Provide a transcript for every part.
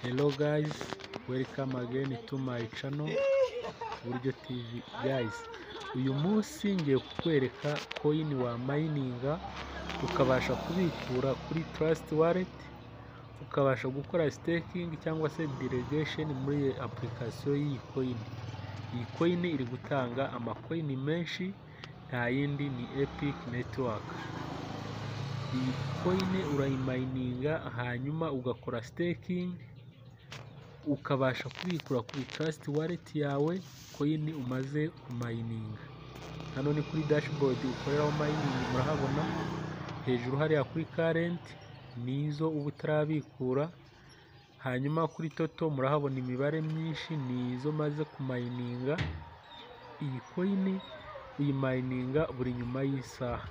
hello guys welcome again to my channel buryo tv guys uyu munsi ngiye kukwereka coin wa mayininga ukabasha kubikura kuri trust wallet ukabasha gukora staking cyangwa se delegation muri application y'iyi coin iyi coin iri gutanga amakoini menshi nta yindi ni epic network iyi coin urayimayininga hanyuma ugakora staking ukabasha kubikura kuri trust wallet yawe coin umaze kumayininga hano ni kuri dashboard ukoreraho mayiningi murahabona hejuru hariya kuri current nizo uba utarabikura hanyuma kuri toto murahabona imibare myinshi nizo maze kumayininga iyi coin uyimayininga buri nyuma y'isaha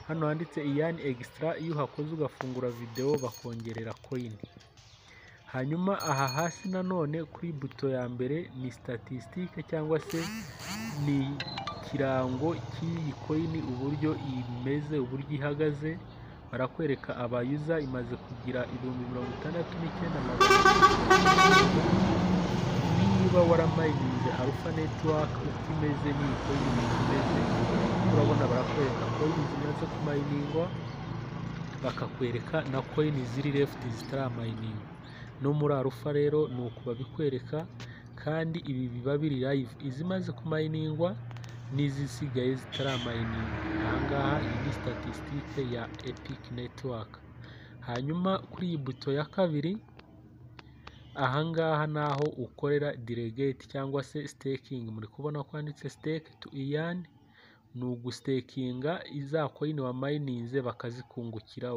hano handitse iyani extra iyo uhakoze ugafungura videwo bakongerera coin hanyuma aha hasi nanone kuri buto ya mbere ni statistique cyangwa se ni ikirango cy'iyi coin uburyo imeze uburyo ihagaze barakwereka abayuza imaze kugira ibihumbi mirongo itandatu n'icyenda magana niba waramayininze alpha network uko imeze n'iyi coin uko imeze urabona barakwereka coin zimaze kumayiningwa bakakwereka na coin ziri left zitaramayiningwa no muri alpha rero ni uku babikwereka kandi ibi biba biri live izimaze kumayiningwa n'izisigaye zitaramayiningwa ahangaha iyi ni statistique ya epic network hanyuma kuri iyi buto ya kabiri ahangaha naho ukorera delegate cyangwa se staking muri kubona ko handitse stake to ian ni ugustekinga iza coin wa mayininze bakazikungukira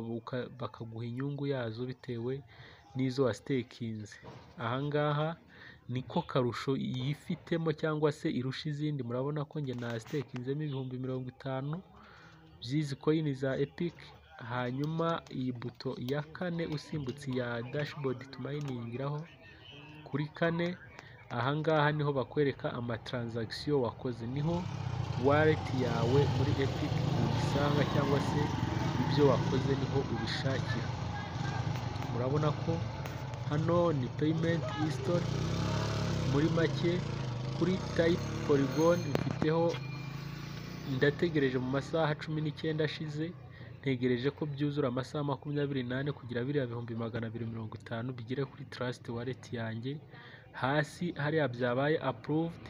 bakaguha inyungu yazo bitewe n'izo wastekinze ahangaha niko karusho yifitemo cyangwa se irusha izindi murabona ko njye nastekinzemo ibihumbi mirongo itanu by'izi coin za epic hanyuma iyi buto ya kane usimbutse iya dashboard tumayiningiraho kuri kane ahangaha niho bakwereka amatransaction wakoze niho wallet yawe muri epic ubisanga cyangwa se ibyo wakoze niho ubishakira murabona ko hano ni payment history muri make kuri type polygon mfiteho ndategereje mu masaha cumi n'icyenda ashize ntegereje ko byuzura amasaha makumyabiri n'ane kugira biriya bihumbi magana abiri mirongo itanu bigere kuri trust wallet yanjye hasi hariya byabaye approved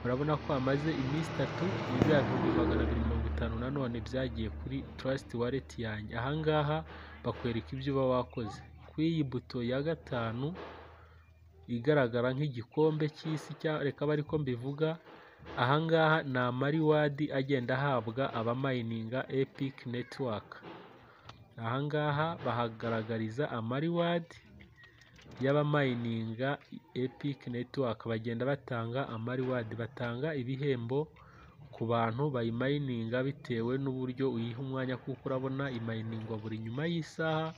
murabona ko hamaze iminsi itatu biriya bihumbi magana abiri mirongo itanu nanone byagiye kuri trust wallet yanjye ahangaha bakwereka ibyo uba wakoze kuri iyi buto ya gatanu igaragara nk'igikombe cy'isi reka aba ariko mbivuga ahangaha ni amariwadi agenda ahabwa abamayininga epic network ahangaha bahagaragariza amariwadi y'abamayininga epic network bagenda batanga amariwadi batanga ibihembo ku bantu bayimayininga bitewe n'uburyo uyiha umwanya kuko urabona imayiningwa buri nyuma y'isaha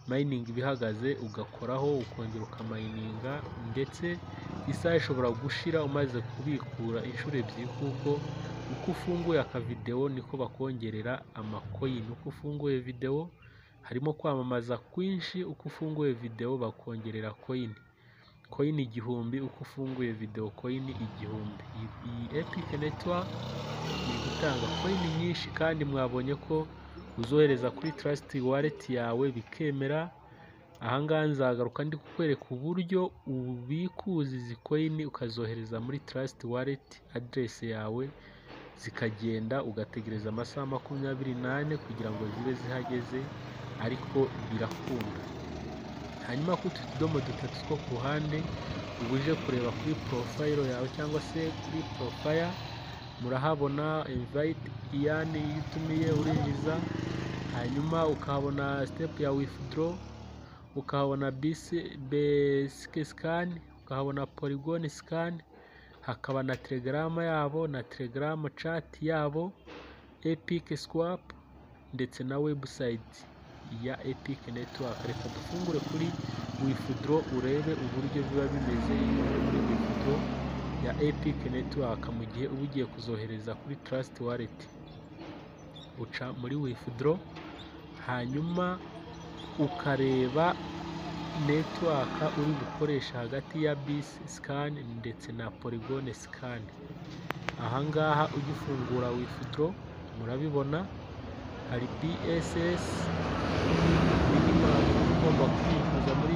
mayiningi ibihagaze ugakoraho ukongera ukamayininga ndetse isaha ishobora gushira umaze kubikura inshuro ebyiri kuko uko ufunguye akavidewo niko bakongerera amakoyini uko ufunguye videwo harimo kwamamaza kwinshi uko ufunguye videwo bakongerera koyini koyini igihumbi uko ufunguye videwo koyini igihumbi iyi epic network iri gutanga koyini nyinshi kandi mwabonye ko uzohereza kuri trust wallet yawe bikemera ahangaha nzagaruka ndi kukwereka uburyo ubikuza izi coin ukazohereza muri trust wallet address yawe zikagenda ugategereza amasaha makumyabiri n'ane kugira ngo zibe zihageze ariko birakunda hanyuma kuri utu tudomo dutatu two ku ruhande uba uje kureba kuri porofayiro yawe cyangwa se kuri porofaya murahabona invite iyani iyo utumiye urinjiza hanyuma ukahabona step ya withdraw ukahabona basic scan ukahabona polygon scan hakaba na telegram yabo na telegram chat yabo epic swap ndetse na website ya epic network reka dufungure kuri withdraw urebe uburyo biba bimeze muri withdraw ya epic network mu gihe uba ugiye kuzohereza kuri trust wallet uca muri withdraw hanyuma ukareba network uri gukoresha hagati ya BIS scan ndetse na Polygon scan ahangaha ujya ufungura withdraw murabibona hari BSS minimum ugomba kubikuza muri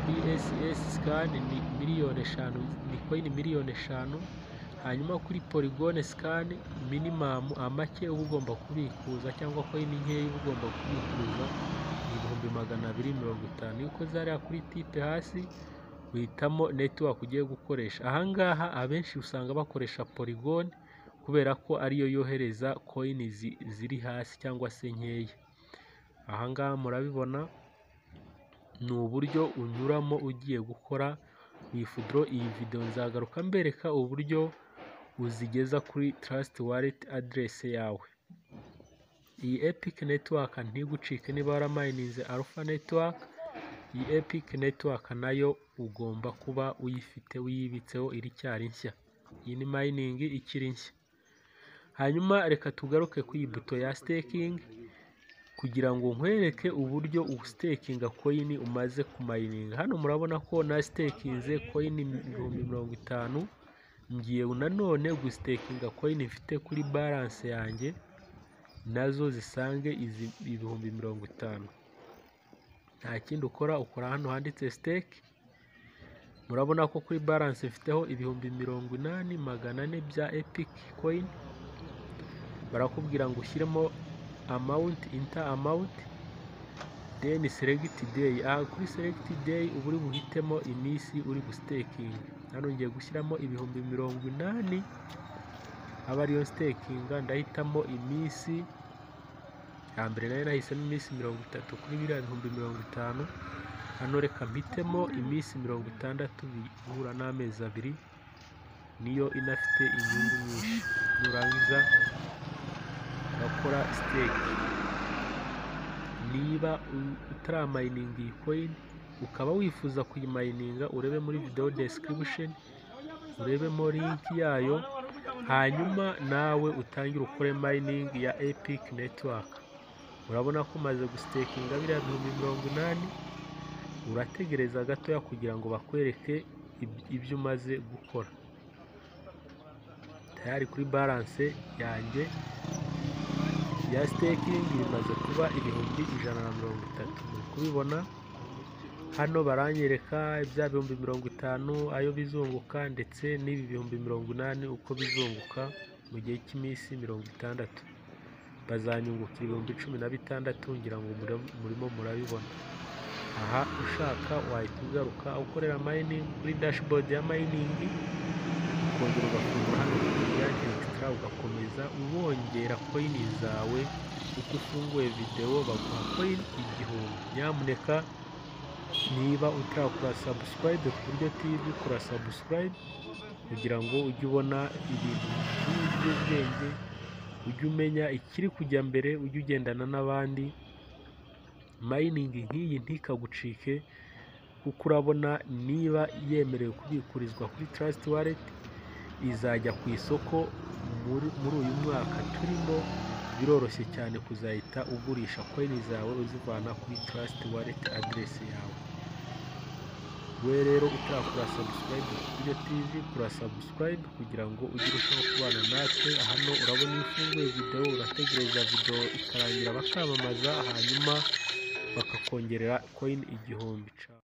BSS scan ni miliyoni eshanu ni coin miliyoni eshanu hanyuma kuri Polygon scan minimum amake uba ugomba kubikuza cyangwa coin nkeya uba ugomba kubikuza ni ibihumbi magana abiri mirongo itanu iyo ukoze hariya kuri tipe hasi uhitamo network ugiye gukoresha ahangaha abenshi usanga bakoresha Polygon kubera ko ariyo yohereza coin zi- ziri hasi cyangwa se nkeya ahangaha murabibona ni uburyo unyuramo ugiye gukora withdraw iyi video nzagaruka mbereka uburyo uzigeza kuri trust wallet address yawe iyi epic network ntigucike niba waramayininze alpha network iyi epic network nayo ugomba kuba uyifite uyibitseho iracyari nshya iyi ni mining ikiri nshya hanyuma reka tugaruke ku iyi buto ya staking kugira ngo nkwereke uburyo usitakinga koyini umaze kumayininga hano murabona ko nasitakinze koyini ibihumbi mirongo itanu ngiye nanone gusitakinga koyini mfite kuri baranse yanjye nazo zisange izi ibihumbi mirongo itanu nta kindi ukora ukora hano handitse siteke murabona ko kuri baranse mfiteho ibihumbi mirongo inani magana ane bya epiki koyini barakubwira ngo ushyiremo amount inter amount then select day aha kuri select day uba uri buhitemo iminsi uri gusitakinga hano ngiye gushyiramo ibihumbi mirongo inani aba ariyo sitakinga ndahitamo iminsi ya mbere nayo nahisemo iminsi mirongo itatu kuri biriya bihumbi mirongo itanu hano reka mpitemo iminsi mirongo itandatu bihura n'amezi abiri niyo inafite inyungu nyinshi nurangiza bakora siteke niba u- utaramayininga iyi koyini ukaba wifuza kuyimayininga urebe muri video description urebemo link yayo hanyuma nawe utangire ukore mining ya epic network urabona ko umaze gusitekinga biriya bihumbi mirongo inani urategereza gatoya kugira ngo bakwereke ib- ibyo umaze gukora tayari kuri balance yanjye ya staking bimaze kuba ibihumbi ijana na mirongo itatu muri kubibona hano baranyereka bya bihumbi mirongo itanu ayo bizunguka ndetse n'ibi bihumbi mirongo inani uko bizunguka mu gihe cy'iminsi mirongo itandatu bazanyunguka ibihumbi cumi na bitandatu ngira ngo muri- murimo murabibona aha ushaka wahita ugaruka aho ukorera mining kuri dashboard ya mining ukongera ugafungura hano ya extra ugakomeza ubongera koini zawe uko ufunguye videwo baguha koini igihumbi nyamuneka niba utarakora subscribe ku buryo tv kora subscribe kugira ngo ujye ubona ibintu byinshi by'ubwenge ujye umenya ikiri kujya mbere ujye ugendana n'abandi mining nk'iyi ntikagucike kuko urabona niba yemerewe kubikurizwa kuri trust wallet izajya ku isoko muri, muri uyu mwaka turimo biroroshye cyane kuzahita ugurisha koini zawe uzivana kuri trust wallet address yawe we rero utarakora subscribe kuri tv kora subscribe kugira ngo ujye urushaho kubana natwe hano urabona iyo ufunguye video urategereza video ikarangira bakamamaza hanyuma bakakongerera coin igihumbi ca